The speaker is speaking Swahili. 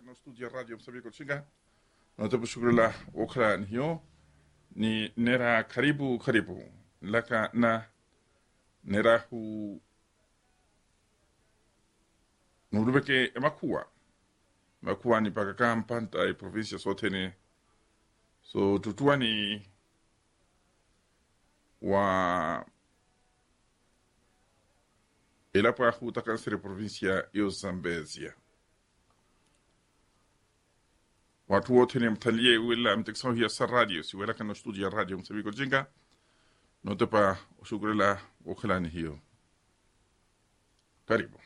no studio ya radio msabiko chinga notepo shughuli la okra ni hiyo ni nera karibu karibu laka na nera hu nurubeke makua makua ni paka kampanta e provincia sote ni so tutua ni wa elapa hutakansere provincia yo zambezia watu wote ni mtalie wila mtekisao hiya sa radio si wela kana studio ya radio msabiko jinga notepa shughuli la ukhalani hiyo karibu